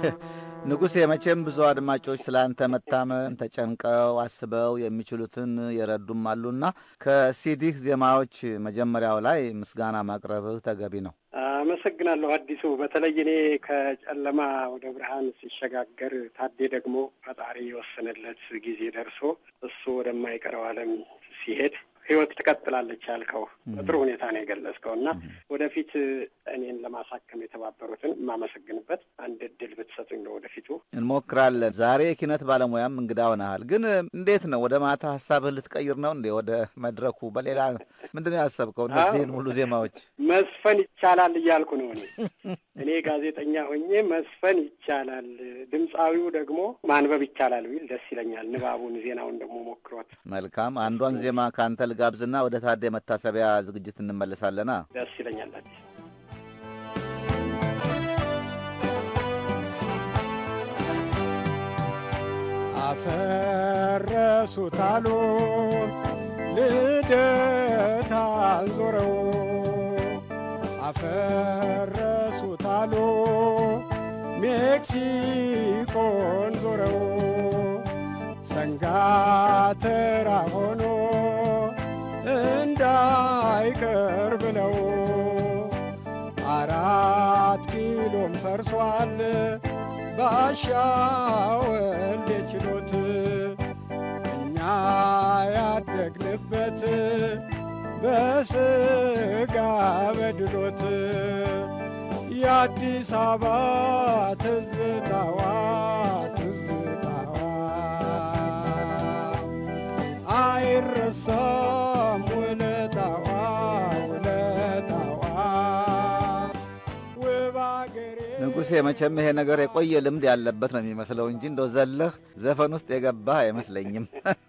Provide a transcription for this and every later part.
ንጉሴ መቼም ብዙ አድማጮች ስለ አንተ መታመም ተጨንቀው አስበው የሚችሉትን የረዱም አሉና ከሲዲህ ዜማዎች መጀመሪያው ላይ ምስጋና ማቅረብህ ተገቢ ነው። አመሰግናለሁ አዲሱ። በተለይ እኔ ከጨለማ ወደ ብርሃን ሲሸጋገር ታዴ ደግሞ ፈጣሪ የወሰነለት ጊዜ ደርሶ እሱ ወደማይቀረው ዓለም ሲሄድ ህይወት ትቀጥላለች ያልከው በጥሩ ሁኔታ ነው የገለጽከው እና ወደፊት እኔን ለማሳከም የተባበሩትን የማመሰግንበት አንድ እድል ብትሰጡኝ ነው ወደፊቱ እንሞክራለን። ዛሬ የኪነት ባለሙያም እንግዳ ሆነሃል። ግን እንዴት ነው ወደ ማታ ሀሳብህ ልትቀይር ነው እንዴ? ወደ መድረኩ በሌላ ምንድን ነው ያሰብከው? እነዚህን ሁሉ ዜማዎች መስፈን ይቻላል እያልኩ ነው እኔ እኔ ጋዜጠኛ ሆኜ መስፈን ይቻላል፣ ድምፃዊው ደግሞ ማንበብ ይቻላል ቢል ደስ ይለኛል። ንባቡን ዜናውን ደግሞ ሞክሮት መልካም። አንዷን ዜማ ከአንተ ልጋብዝና ወደ ታዴ መታሰቢያ ዝግጅት እንመለሳለና ደስ ይለኛል። አዲስ አፈረሱት አሉ ልደታን ዞረው አፈረሱት አሉ ሜክሲኮን ዞረው ሰንጋተራ ሆኖ እንዳይቀር ብለው አራት ኪሎም ፈርሷል ባሻወል ችሎት እኛ ያደግንበት በስጋ በድሎት የአዲስ አበባ ትዝታዋ ትዝታዋ አይረሳም ውለታዋ ውለታዋ ውብ አገሬ ንጉሴ መቼም ይሄ ነገር የቆየ ልምድ ያለበት ነው የሚመስለው እንጂ እንደው ዘለህ ዘፈን ውስጥ የገባህ አይመስለኝም።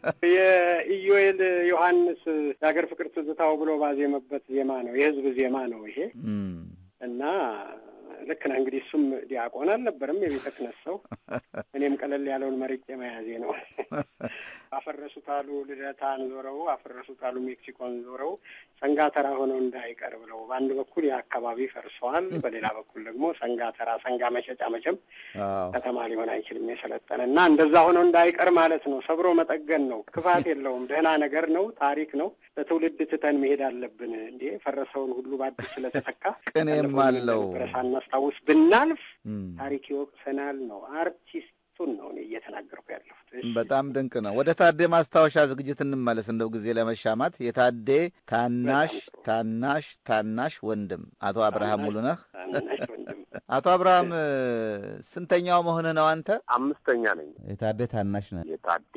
የኢዮኤል ዮሐንስ የሀገር ፍቅር ትዝታው ብሎ ባዜመበት ዜማ ነው፣ የህዝብ ዜማ ነው ይሄ እና ልክ ነህ እንግዲህ እሱም ዲያቆን አልነበረም የቤተ ክህነት ሰው። እኔም ቀለል ያለውን መርጬ መያዜ ነው። አፈረሱት አሉ ልደታን ዞረው፣ አፈረሱት አሉ ሜክሲኮን ዞረው፣ ሰንጋተራ ሆነው እንዳይቀር ብለው በአንድ በኩል የአካባቢ ፈርሰዋል፣ በሌላ በኩል ደግሞ ሰንጋተራ ሰንጋ መሸጫ መቼም ከተማ ሊሆን አይችልም የሰለጠነ እና እንደዛ ሆነው እንዳይቀር ማለት ነው። ሰብሮ መጠገን ነው። ክፋት የለውም። ደህና ነገር ነው። ታሪክ ነው። ለትውልድ ትተን መሄድ አለብን። እንዴ ፈረሰውን ሁሉ በአዲስ ስለተተካ ቅኔም አለው ሳናስታውስ ብናልፍ ታሪክ ይወቅሰናል ነው። አርቲስቱን ነው እኔ እየተናገርኩ ያለሁት። በጣም ድንቅ ነው። ወደ ታዴ ማስታወሻ ዝግጅት እንመለስ። እንደው ጊዜ ለመሻማት የታዴ ታናሽ ታናሽ ታናሽ ወንድም አቶ አብርሃም ሙሉነህ። አቶ አብርሃም ስንተኛው መሆንህ ነው አንተ? አምስተኛ ነኝ። የታዴ ታናሽ ነህ። የታዴ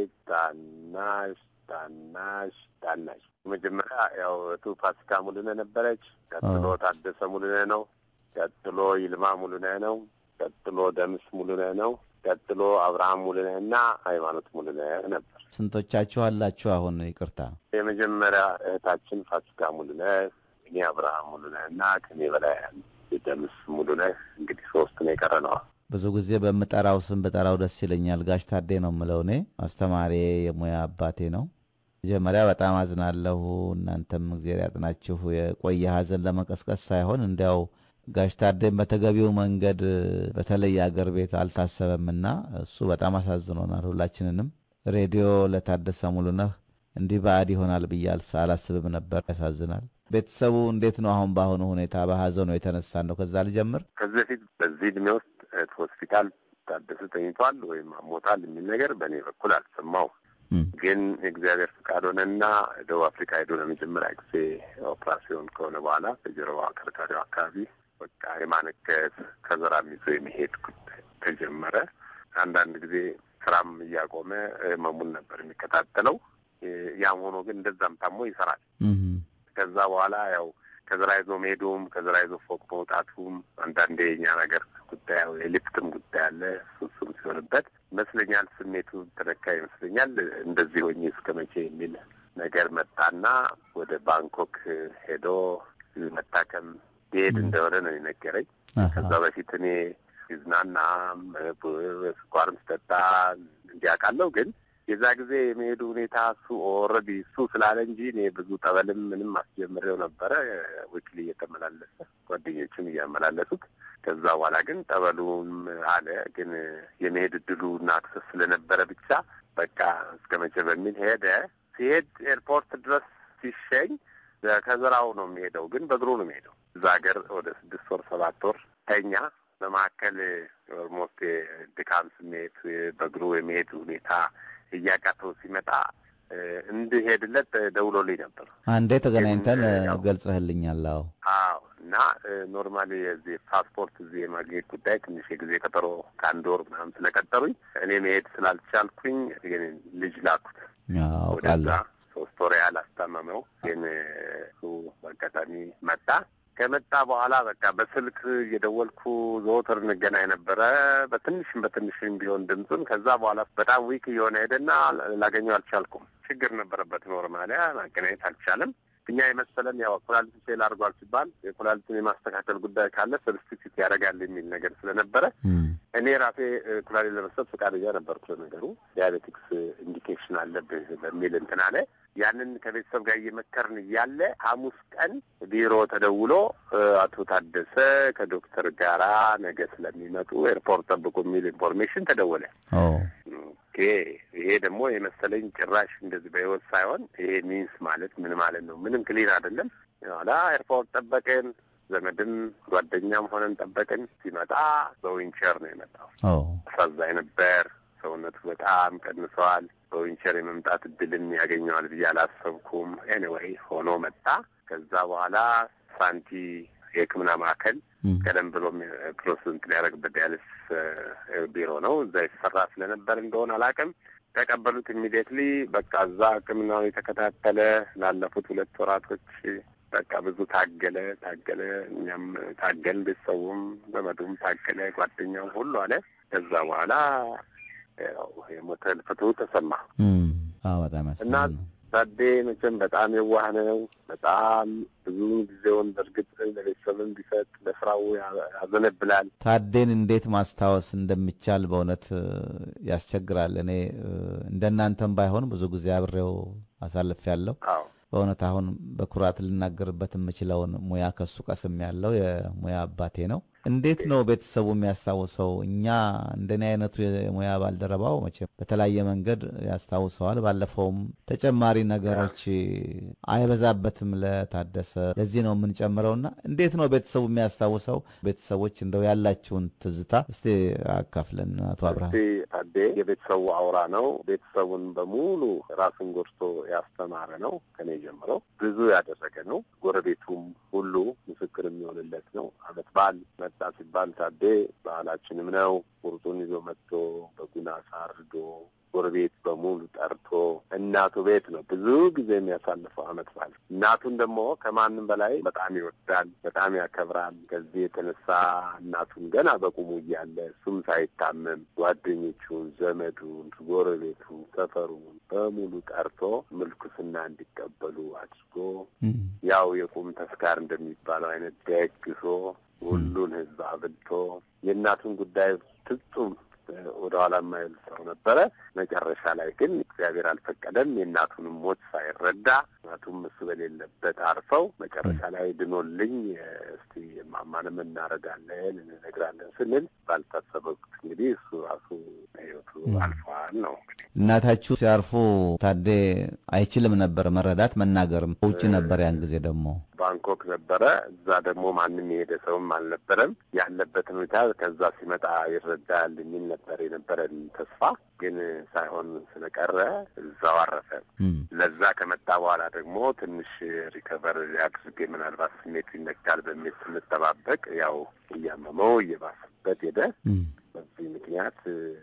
ታናሽ ታናሽ ታናሽ መጀመሪያ ያው እቱ ፋሲካ ሙሉነህ ነበረች። ቀጥሎ ታደሰ ሙሉነህ ነው። ቀጥሎ ይልማ ሙሉነህ ነው። ቀጥሎ ደምስ ሙሉነህ ነው። ቀጥሎ አብርሃም ሙሉነህ እና ሃይማኖት ሙሉነህ ነበር። ስንቶቻችሁ አላችሁ አሁን? ይቅርታ የመጀመሪያ እህታችን ፋሲካ ሙሉነህ፣ እኔ አብርሃም ሙሉነህ እና ከኔ በላይ ደምስ ሙሉነህ። እንግዲህ ሶስት ነው የቀረ ነዋ። ብዙ ጊዜ በምጠራው ስም በጠራው ደስ ይለኛል። ጋሽ ታዴ ነው የምለው እኔ። አስተማሪ የሙያ አባቴ ነው። መጀመሪያ በጣም አዝናለሁ። እናንተም እግዜር ያጥናችሁ። የቆየ ሀዘን ለመቀስቀስ ሳይሆን እንዲያው ጋሽ ታዴን በተገቢው መንገድ በተለይ አገር ቤት አልታሰበምና እሱ በጣም አሳዝኖናል ሁላችንንም። ሬዲዮ ለታደሰ ሙሉነህ እንዲህ ባዕድ ይሆናል ብዬ አላስብም ነበር። ያሳዝናል። ቤተሰቡ እንዴት ነው አሁን? በአሁኑ ሁኔታ በሀዘኑ የተነሳ ነው። ከዛ ልጀምር። ከዚህ በፊት በዚህ እድሜ ውስጥ ሆስፒታል ታደሰ ተኝቷል ወይም አሞታል የሚል ነገር በእኔ በኩል አልሰማው ግን የእግዚአብሔር ፍቃድ ሆነና ደቡብ አፍሪካ ሄዶ ለመጀመሪያ ጊዜ ኦፕራሲዮን ከሆነ በኋላ በጀርባ ከርካሪው አካባቢ በቃ የማነከስ ከዘራም ይዞ የመሄድ ጉዳይ ተጀመረ። አንዳንድ ጊዜ ስራም እያቆመ ህመሙን ነበር የሚከታተለው። ያም ሆኖ ግን እንደዛም ታሞ ይሰራል። ከዛ በኋላ ያው ከዘራ ይዞ መሄዱም ከዘራ ይዞ ፎቅ መውጣቱም አንዳንዴ የኛ ነገር ጉዳይ የሊፍትም ጉዳይ አለ። እሱም ሲሆንበት ይመስለኛል ስሜቱ ተነካ ይመስለኛል። እንደዚህ ሆኜ እስከ መቼ የሚል ነገር መጣና ወደ ባንኮክ ሄዶ መታከም ሊሄድ እንደሆነ ነው የነገረኝ። ከዛ በፊት እኔ ሲዝናናም ስኳርም ስጠጣ እንዲያውቃለሁ ግን የዛ ጊዜ የመሄዱ ሁኔታ እሱ ኦልሬዲ እሱ ስላለ እንጂ እኔ ብዙ ጠበልም ምንም አስጀምሬው ነበረ ዊክሊ እየተመላለሰ ጓደኞችም እያመላለሱት ከዛ በኋላ ግን ጠበሉም አለ ግን የመሄድ እድሉ እና አክሰስ ስለነበረ ብቻ በቃ እስከ መቼ በሚል ሄደ። ሲሄድ ኤርፖርት ድረስ ሲሸኝ ከዘራው ነው የሚሄደው፣ ግን በእግሩ ነው የሚሄደው። እዛ ሀገር ወደ ስድስት ወር ሰባት ወር ተኛ። በመካከል ኦልሞስት ድካም ስሜት በእግሩ የመሄድ ሁኔታ እያቃተው ሲመጣ እንድሄድለት ደውሎልኝ ነበር። አንዴ ተገናኝተን ገልጸህልኛል። አዎ አዎ። እና ኖርማሊ የዚህ ፓስፖርት እዚህ የማግኘት ጉዳይ ትንሽ የጊዜ ቀጠሮ ከአንድ ወር ምናምን ስለቀጠሩኝ እኔ መሄድ ስላልቻልኩኝ ልጅ ላኩት ወደዛ ሶስት ወር ያህል አስታመመው። ግን እሱ በአጋጣሚ መጣ። ከመጣ በኋላ በቃ በስልክ እየደወልኩ ዘወትር እንገናኝ ነበረ፣ በትንሽም በትንሽም ቢሆን ድምፁን። ከዛ በኋላ በጣም ዊክ እየሆነ ሄደና ላገኘው አልቻልኩም። ችግር ነበረበት፣ ኖርማሊያ ማገናኘት አልቻለም። እኛ የመሰለን ያው ኩላሊት ፌል አድርጓል ሲባል የኩላሊትን የማስተካከል ጉዳይ ካለ ሰብስቲቱት ያደርጋል የሚል ነገር ስለነበረ እኔ ራሴ ኩላሊት ለመስጠት ፈቃደኛ ነበርኩ። ለነገሩ ዲያቤቲክስ ኢንዲኬሽን አለብህ በሚል እንትን አለ። ያንን ከቤተሰብ ጋር እየመከርን እያለ ሐሙስ ቀን ቢሮ ተደውሎ አቶ ታደሰ ከዶክተር ጋራ ነገ ስለሚመጡ ኤርፖርት ጠብቁ የሚል ኢንፎርሜሽን ተደወለ። ኦኬ ይሄ ደግሞ የመሰለኝ ጭራሽ እንደዚህ በህይወት ሳይሆን ይሄ ሚንስ ማለት ምን ማለት ነው? ምንም ክሊን አይደለም። ኋላ ኤርፖርት ጠበቅን። ዘመድም ጓደኛም ሆነን ጠበቅን። ሲመጣ በዊንቸር ነው የመጣው። አሳዛኝ ነበር። ሰውነቱ በጣም ቀንሰዋል። በዊንቸር የመምጣት እድልም ያገኘዋል ብዬ አላሰብኩም። ኤኒዌይ ሆኖ መጣ። ከዛ በኋላ ሳንቲ የሕክምና ማዕከል ቀደም ብሎ ፕሮሰንት ሊያደርግበት ዲያሊስ ቢሮ ነው። እዛ የተሰራ ስለነበር እንደሆነ አላውቅም። ተቀበሉት ኢሚዲየትሊ። በቃ እዛ ሕክምናውን የተከታተለ ላለፉት ሁለት ወራቶች በቃ ብዙ ታገለ ታገለ። እኛም ታገል፣ ቤተሰቡም ዘመዱም ታገለ፣ ጓደኛውም ሁሉ አለ። ከዛ በኋላ የሞተ ህልፈቱ ተሰማ በጣም እና ታዴ መቼም በጣም የዋህ ነው። በጣም ብዙ ጊዜውን በእርግጥ ለቤተሰብም ቢሰጥ ለስራው ያዘነብላል። ታዴን እንዴት ማስታወስ እንደሚቻል በእውነት ያስቸግራል። እኔ እንደናንተም ባይሆን ብዙ ጊዜ አብሬው አሳልፍ ያለው አዎ በእውነት አሁን በኩራት ልናገርበት የምችለውን ሙያ ከሱ ቀስም ያለው የሙያ አባቴ ነው። እንዴት ነው ቤተሰቡ የሚያስታውሰው? እኛ እንደኔ አይነቱ የሙያ ባልደረባው መቼም በተለያየ መንገድ ያስታውሰዋል። ባለፈውም ተጨማሪ ነገሮች አይበዛበትም ለታደሰ ለዚህ ነው የምንጨምረውና እንዴት ነው ቤተሰቡ የሚያስታውሰው? ቤተሰቦች እንደው ያላችሁን ትዝታ እስቲ አካፍለን አቶ አብርሃም። እስቲ ታዴ የቤተሰቡ አውራ ነው። ቤተሰቡን በሙሉ ራሱን ጎድቶ ያስተማረ ነው። ከኔ ጀምሮ ብዙ ያደረገ ነው። ጎረቤቱም ሁሉ ምስክር የሚሆንለት ነው። አመት በዓል መጣ ሲባል ታዴ ባህላችንም ነው። ቁርጡን ይዞ መጥቶ በጉና አሳርዶ ጎረቤት በሙሉ ጠርቶ እናቱ ቤት ነው ብዙ ጊዜ የሚያሳልፈው አመት በዓል። እናቱን ደግሞ ከማንም በላይ በጣም ይወዳል፣ በጣም ያከብራል። ከዚህ የተነሳ እናቱን ገና በቁሙ እያለ እሱም ሳይታመም ጓደኞቹን፣ ዘመዱን፣ ጎረቤቱን፣ ሰፈሩን በሙሉ ጠርቶ ምልኩስና እንዲቀበሉ አድርጎ ያው የቁም ተስካር እንደሚባለው አይነት ደግሶ ሁሉን ህዝብ አብልቶ የእናቱን ጉዳይ ፍጹም ወደ ኋላ የማይል ሰው ነበረ። መጨረሻ ላይ ግን እግዚአብሔር አልፈቀደም። የእናቱንም ሞት ሳይረዳ እናቱም እሱ በሌለበት አርፈው መጨረሻ ላይ ድኖልኝ እስቲ ማማንም እናረጋለን እንነግራለን ስንል ባልታሰበ ወቅት እንግዲህ እሱ ራሱ ህይወቱ አልፈዋል ነው እንግዲህ እናታችሁ ሲያርፉ ታዴ አይችልም ነበር መረዳት መናገርም። ውጭ ነበር ያን ጊዜ ደግሞ ባንኮክ ነበረ። እዛ ደግሞ ማንም የሄደ ሰውም አልነበረም። ያለበትን ሁኔታ ከዛ ሲመጣ ይረዳል የሚል ነበር የነበረን ተስፋ። ግን ሳይሆን ስለቀረ እዛው አረፈ። ለዛ ከመጣ በኋላ ደግሞ ትንሽ ሪከቨር አድርጌ ምናልባት ስሜቱ ይነካል በሚል ስንጠባበቅ ያው እያመመው እየባሰበት ሄደ። በዚህ ምክንያት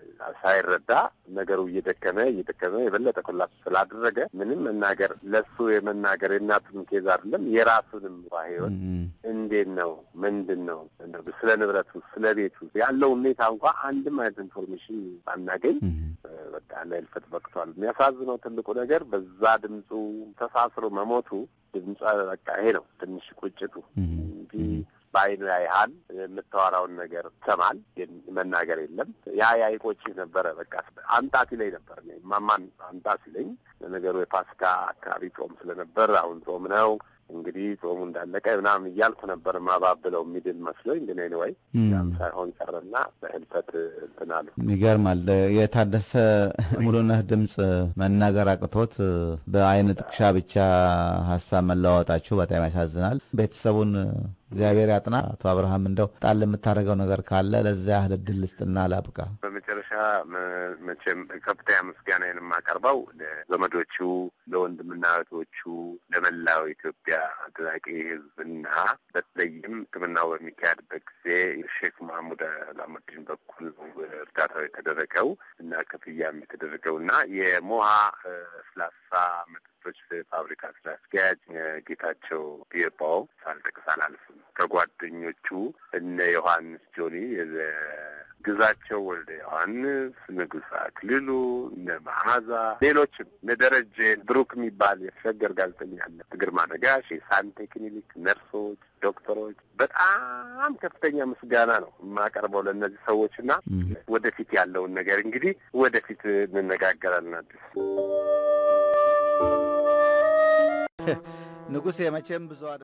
ሳይረዳ ነገሩ እየደከመ እየደከመ የበለጠ ኮላፕስ ስላደረገ ምንም መናገር ለሱ የመናገር የእናቱን ኬዝ አይደለም የራሱንም ህይወት እንዴት ነው ምንድን ነው ስለ ንብረቱ ስለ ቤቱ ያለው ሁኔታ እንኳ አንድም አይነት ኢንፎርሜሽን ሳናገኝ በቃ ለህልፈት በቅቷል። የሚያሳዝነው ትልቁ ነገር በዛ ድምፁ ተሳስሮ መሞቱ ድምጿ በቃ ይሄ ነው ትንሽ ቁጭቱ እንጂ በአይኑ ያይሃል፣ የምታወራውን ነገር ይሰማል፣ ግን መናገር የለም። ያ ያ ይቆጭህ ነበረ። በቃ አምጣ ሲለኝ ነበር እኔ ማማን አምጣ ሲለኝ፣ ለነገሩ የፋሲካ አካባቢ ጾም ስለነበር አሁን ጾም ነው እንግዲህ ጾሙ እንዳለቀ ምናምን እያልኩ ነበር ማባብለው የሚድን መስሎኝ፣ ግን ኤኒዌይ ያም ሳይሆን ቀረና በህልፈት እንትን አሉ። ይገርማል። የታደሰ ሙሉነህ ድምፅ መናገር አቅቶት በአይን ጥቅሻ ብቻ ሀሳብ መለዋወጣችሁ በጣም ያሳዝናል። ቤተሰቡን እግዚአብሔር ያጥና። አቶ አብርሃም እንደው ጣል የምታደርገው ነገር ካለ ለዚያ ያህል እድል ልስጥና ላብቃ። በመጨረሻ መቼም ከፍተኛ ምስጋናዬን የማቀርበው ለዘመዶቹ፣ ለወንድምና እህቶቹ፣ ለመላው ኢትዮጵያ አድናቂ ህዝብና በተለይም ሕክምናው በሚካሄድበት ጊዜ ሼክ ማህሙድ አላሙዲን በኩል እርዳታው የተደረገው እና ክፍያም የተደረገው እና የሞሃ ስላሳ መጠጦች ፋብሪካ ስራ አስኪያጅ ጌታቸው ቢርባው ሳልጠቅስ አላልፍም። ከጓደኞቹ እነ ዮሐንስ ጆኒ ግዛቸው ወልደ ዮሐንስ፣ ንጉሥ አክሊሉ፣ እነ መዓዛ፣ ሌሎችም እነ ደረጀ ብሩክ የሚባል የተሸገር ጋዜጠኛ አለ፣ ግርማ ነጋሽ፣ የሳንቴ ክሊኒክ ነርሶች፣ ዶክተሮች በጣም ከፍተኛ ምስጋና ነው የማቀርበው ለእነዚህ ሰዎች እና ወደፊት ያለውን ነገር እንግዲህ ወደፊት እንነጋገራለን። አዲስ ንጉሴ መቼም ብዙ